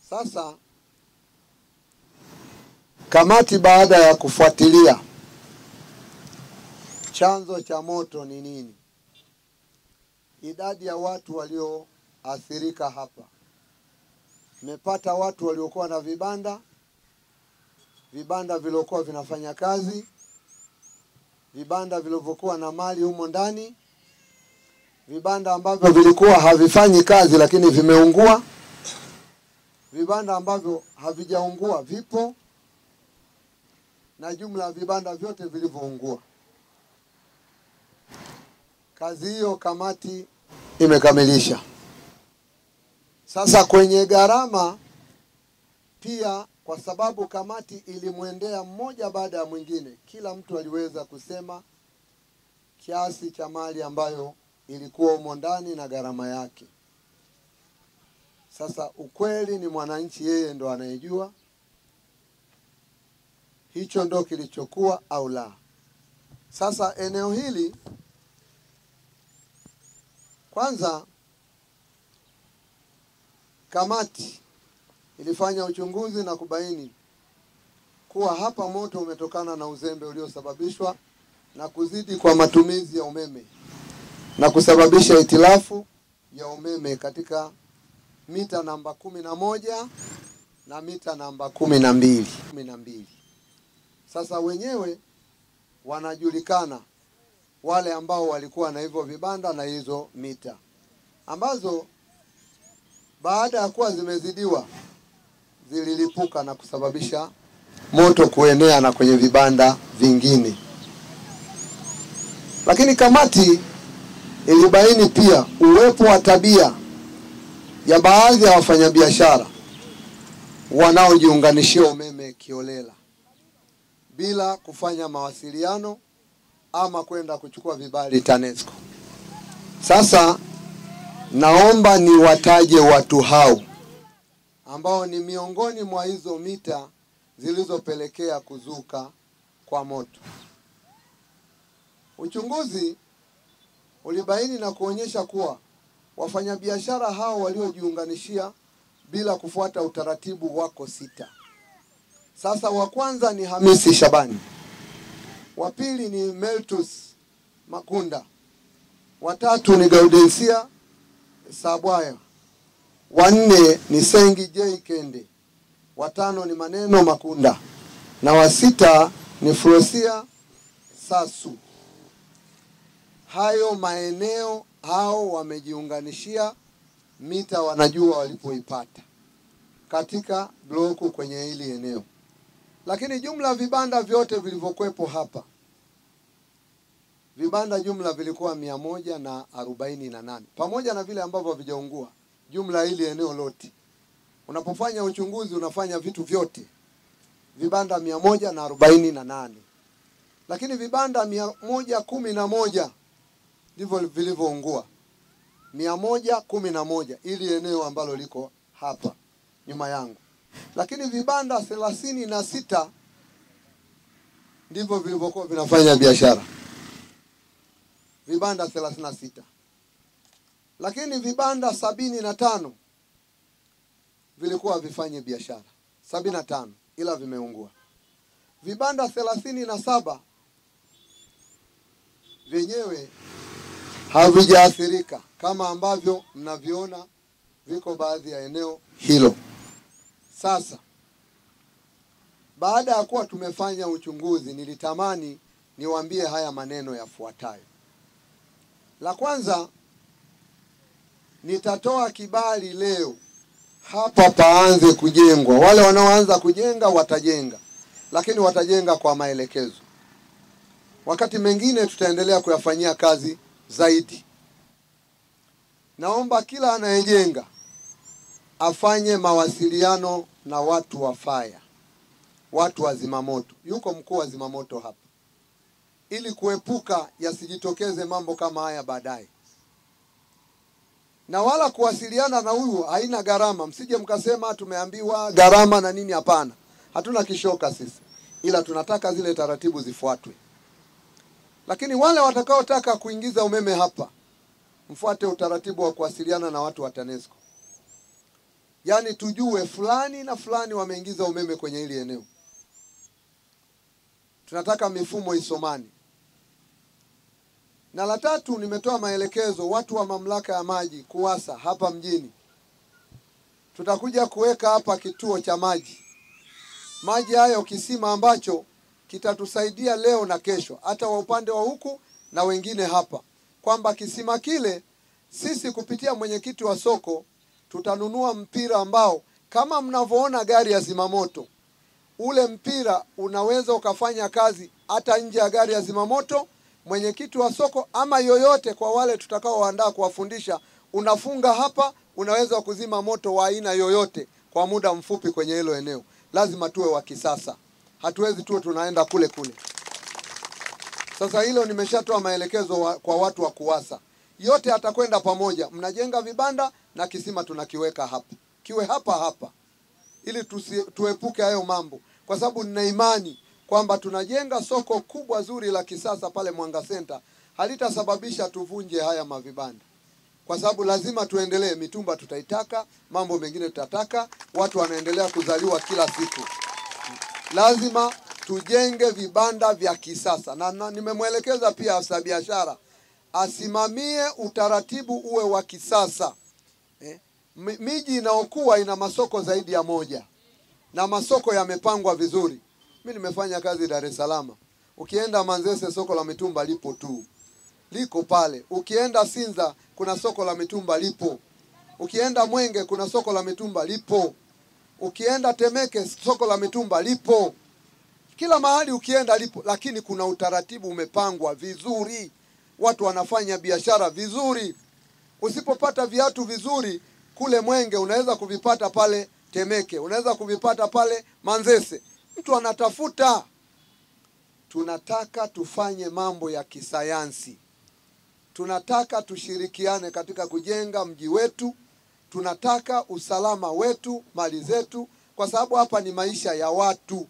Sasa kamati baada ya kufuatilia chanzo cha moto ni nini, idadi ya watu walioathirika hapa, imepata watu waliokuwa na vibanda, vibanda vilivyokuwa vinafanya kazi, vibanda vilivyokuwa na mali humo ndani, vibanda ambavyo vilikuwa havifanyi kazi lakini vimeungua, vibanda ambavyo havijaungua vipo, na jumla ya vibanda vyote vilivyoungua. Kazi hiyo kamati imekamilisha. Sasa kwenye gharama pia, kwa sababu kamati ilimwendea mmoja baada ya mwingine, kila mtu aliweza kusema kiasi cha mali ambayo ilikuwa humo ndani na gharama yake. Sasa ukweli ni mwananchi yeye ndo anayejua hicho ndo kilichokuwa au la. Sasa eneo hili kwanza, kamati ilifanya uchunguzi na kubaini kuwa hapa moto umetokana na uzembe uliosababishwa na kuzidi kwa matumizi ya umeme na kusababisha hitilafu ya umeme katika mita namba kumi na moja na mita namba kumi na mbili kumi na mbili. Sasa wenyewe wanajulikana wale ambao walikuwa na hivyo vibanda na hizo mita ambazo baada ya kuwa zimezidiwa zililipuka na kusababisha moto kuenea na kwenye vibanda vingine. Lakini kamati ilibaini pia uwepo wa tabia ya baadhi ya wafanyabiashara wanaojiunganishia umeme kiolela bila kufanya mawasiliano ama kwenda kuchukua vibali TANESCO. Sasa naomba niwataje watu hao ambao ni miongoni mwa hizo mita zilizopelekea kuzuka kwa moto. Uchunguzi ulibaini na kuonyesha kuwa wafanyabiashara hao waliojiunganishia bila kufuata utaratibu wako sita. Sasa wa kwanza ni Hamisi Shabani, wa pili ni Meltus Makunda, watatu ni Gaudensia Sabwaya, wa nne ni Sengi J Kende, watano ni Maneno Makunda na wa sita ni Frosia Sasu. Hayo maeneo hao wamejiunganishia mita, wanajua walipoipata katika bloku kwenye hili eneo, lakini jumla vibanda vyote vilivyokuwepo hapa vibanda jumla vilikuwa mia moja na arobaini na nane pamoja na vile ambavyo havijaungua. Jumla hili eneo lote, unapofanya uchunguzi unafanya vitu vyote, vibanda mia moja na arobaini na nane lakini vibanda mia moja kumi na moja ndivyo vilivyoungua, mia moja kumi na moja ili eneo ambalo liko hapa nyuma yangu, lakini vibanda thelathini na sita ndivyo vilivyokuwa vinafanya biashara vibanda thelathini na sita lakini vibanda sabini na tano vilikuwa havifanye biashara sabini na tano ila vimeungua. Vibanda thelathini na saba vyenyewe havijaathirika kama ambavyo mnaviona viko baadhi ya eneo hilo. Sasa baada ya kuwa tumefanya uchunguzi, nilitamani niwaambie haya maneno yafuatayo. La kwanza, nitatoa kibali leo hapa paanze kujengwa. Wale wanaoanza kujenga watajenga, lakini watajenga kwa maelekezo. Wakati mengine tutaendelea kuyafanyia kazi zaidi. Naomba kila anayejenga afanye mawasiliano na watu wa faya, watu wa zimamoto. Yuko mkuu wa zimamoto hapa ili kuepuka yasijitokeze mambo kama haya baadaye, na wala kuwasiliana na huyu haina gharama. Msije mkasema tumeambiwa gharama na nini. Hapana, hatuna kishoka sisi, ila tunataka zile taratibu zifuatwe. Lakini wale watakaotaka kuingiza umeme hapa, mfuate utaratibu wa kuwasiliana na watu wa TANESCO. yaani tujue fulani na fulani wameingiza umeme kwenye hili eneo. Tunataka mifumo isomani. Na la tatu, nimetoa maelekezo watu wa mamlaka ya maji KUWASA hapa mjini, tutakuja kuweka hapa kituo cha maji maji hayo, kisima ambacho kitatusaidia leo na kesho, hata wa upande wa huku na wengine hapa, kwamba kisima kile sisi kupitia mwenyekiti wa soko tutanunua mpira ambao kama mnavyoona gari ya zimamoto, ule mpira unaweza ukafanya kazi hata nje ya gari ya zimamoto. Mwenyekiti wa soko ama yoyote, kwa wale tutakaoandaa kuwafundisha, unafunga hapa, unaweza kuzima moto wa aina yoyote kwa muda mfupi kwenye hilo eneo. Lazima tuwe wa kisasa, hatuwezi tuwe tunaenda kule kule. Sasa hilo nimeshatoa maelekezo wa, kwa watu wa KUWASA yote atakwenda pamoja. Mnajenga vibanda na kisima tunakiweka hapa, kiwe hapa hapa, ili tusi, tuepuke hayo mambo, kwa sababu nina imani kwamba tunajenga soko kubwa zuri la kisasa pale Mwanga Center, halitasababisha tuvunje haya mavibanda, kwa sababu lazima tuendelee. Mitumba tutaitaka, mambo mengine tutataka, watu wanaendelea kuzaliwa kila siku, lazima tujenge vibanda vya kisasa na, na nimemwelekeza pia afisa biashara asimamie utaratibu uwe wa kisasa eh. Miji inayokuwa ina masoko zaidi ya moja na masoko yamepangwa vizuri. Mi nimefanya kazi Dar es Salaam, ukienda Manzese soko la mitumba lipo tu, liko pale. Ukienda Sinza kuna soko la mitumba lipo, ukienda Mwenge kuna soko la mitumba lipo, ukienda Temeke soko la mitumba lipo, kila mahali ukienda lipo, lakini kuna utaratibu umepangwa vizuri watu wanafanya biashara vizuri. Usipopata viatu vizuri kule Mwenge, unaweza kuvipata pale Temeke, unaweza kuvipata pale Manzese. Mtu anatafuta. Tunataka tufanye mambo ya kisayansi, tunataka tushirikiane katika kujenga mji wetu, tunataka usalama wetu, mali zetu, kwa sababu hapa ni maisha ya watu.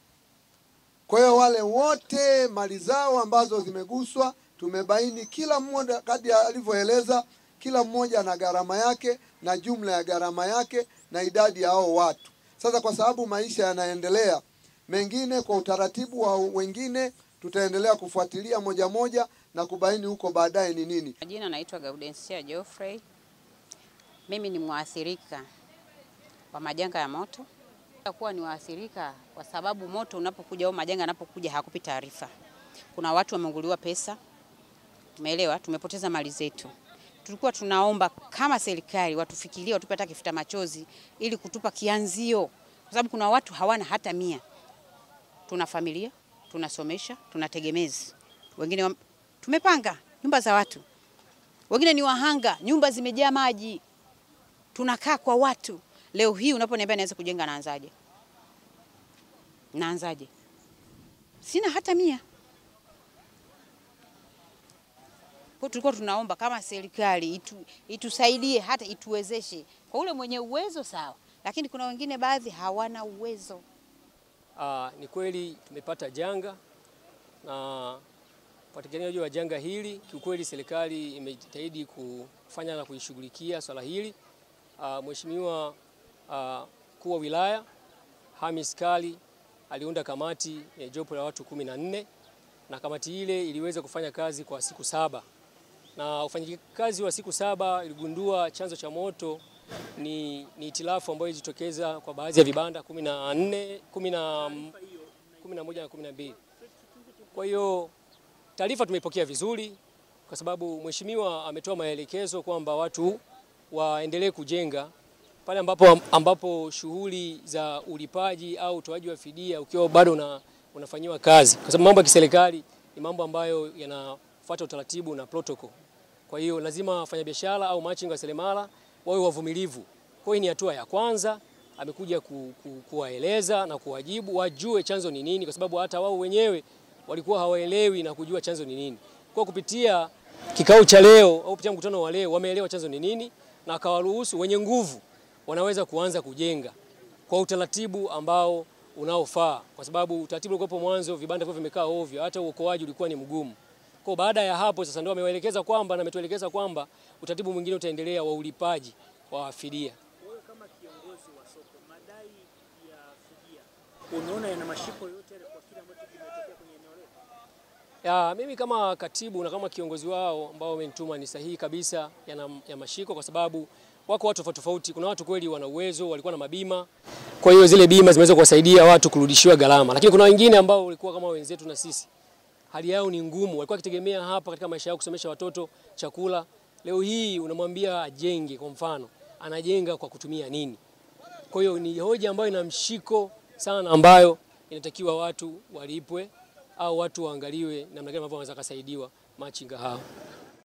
Kwa hiyo wale wote mali zao ambazo zimeguswa tumebaini kila mmoja kadi alivyoeleza, kila mmoja na gharama yake na jumla ya gharama yake na idadi ya hao watu. Sasa kwa sababu maisha yanaendelea, mengine kwa utaratibu wa wengine tutaendelea kufuatilia moja moja na kubaini huko baadaye ni nini. Majina naitwa Gaudensia Geoffrey. Mimi ni mwathirika wa majanga ya moto. Kuwa ni waathirika kwa sababu moto unapokuja au majanga yanapokuja hakupi taarifa. Kuna watu wameunguliwa pesa, Umeelewa? Tumepoteza mali zetu. Tulikuwa tunaomba kama serikali watufikirie, watupe hata kifuta machozi ili kutupa kianzio, kwa sababu kuna watu hawana hata mia. Tuna familia, tunasomesha, tuna tegemezi, wengine wa... tumepanga nyumba za watu, wengine ni wahanga, nyumba zimejaa maji, tunakaa kwa watu. Leo hii unaponiambia naweza kujenga, naanzaje? Naanzaje? Sina hata mia. Kwa tulikuwa tunaomba kama serikali itu, itusaidie hata ituwezeshe kwa ule mwenye uwezo sawa, lakini kuna wengine baadhi hawana uwezo. Aa, ni kweli tumepata janga na upatikanaji wa janga hili, kiukweli serikali imejitahidi kufanya na kuishughulikia swala hili. Mheshimiwa mkuu wa wilaya Hamis Kali aliunda kamati ya jopo la watu kumi na nne na kamati ile iliweza kufanya kazi kwa siku saba na ufanyikazi wa siku saba iligundua chanzo cha moto ni, ni itilafu ambayo ilijitokeza kwa baadhi ya vibanda kumi na nne, kumi na moja na kumi na mbili. Kwa hiyo taarifa tumeipokea vizuri, kwa sababu mheshimiwa ametoa maelekezo kwamba watu waendelee kujenga pale ambapo, ambapo shughuli za ulipaji au utoaji wa fidia ukiwa bado una, unafanyiwa kazi, kwa sababu mambo ya kiserikali ni mambo ambayo yanafuata utaratibu na protocol. Kwa hiyo lazima wafanyabiashara au machinga wa seremala wawe wavumilivu. Kwa hiyo ni hatua ya kwanza, amekuja ku, ku, kuwaeleza na kuwajibu wajue chanzo ni nini, kwa sababu hata wao wenyewe walikuwa hawaelewi na kujua chanzo ni nini. Kwa kupitia kikao cha leo au kupitia mkutano wa leo wameelewa chanzo ni nini na akawaruhusu wenye nguvu wanaweza kuanza kujenga kwa utaratibu ambao unaofaa, kwa sababu utaratibu ulikuwa mwanzo, vibanda vyo vimekaa ovyo, hata uokoaji ulikuwa ni mgumu. Kwa baada ya hapo sasa ndio amewaelekeza kwamba na ametuelekeza kwamba utaratibu mwingine utaendelea wa ulipaji wa fidia. Wewe kama kiongozi madai ya fidia, unaona yana mashiko yote yale kwa kile ambacho kimetokea kwenye eneo letu? Ya, mimi kama katibu na kama kiongozi wao ambao wamenituma ni sahihi kabisa yana ya mashiko, kwa sababu wako watu tofauti tofauti. Kuna watu kweli wana uwezo, walikuwa na mabima, kwa hiyo zile bima zimeweza kuwasaidia watu kurudishiwa gharama, lakini kuna wengine ambao walikuwa kama wenzetu na sisi, hali yao ni ngumu, walikuwa wakitegemea hapa katika maisha yao kusomesha watoto, chakula. Leo hii unamwambia ajenge, kwa mfano, anajenga kwa kutumia nini? Kwa hiyo ni hoja ambayo ina mshiko sana, ambayo inatakiwa watu walipwe au watu waangaliwe namna gani ambavyo wanaweza kusaidiwa machinga hao.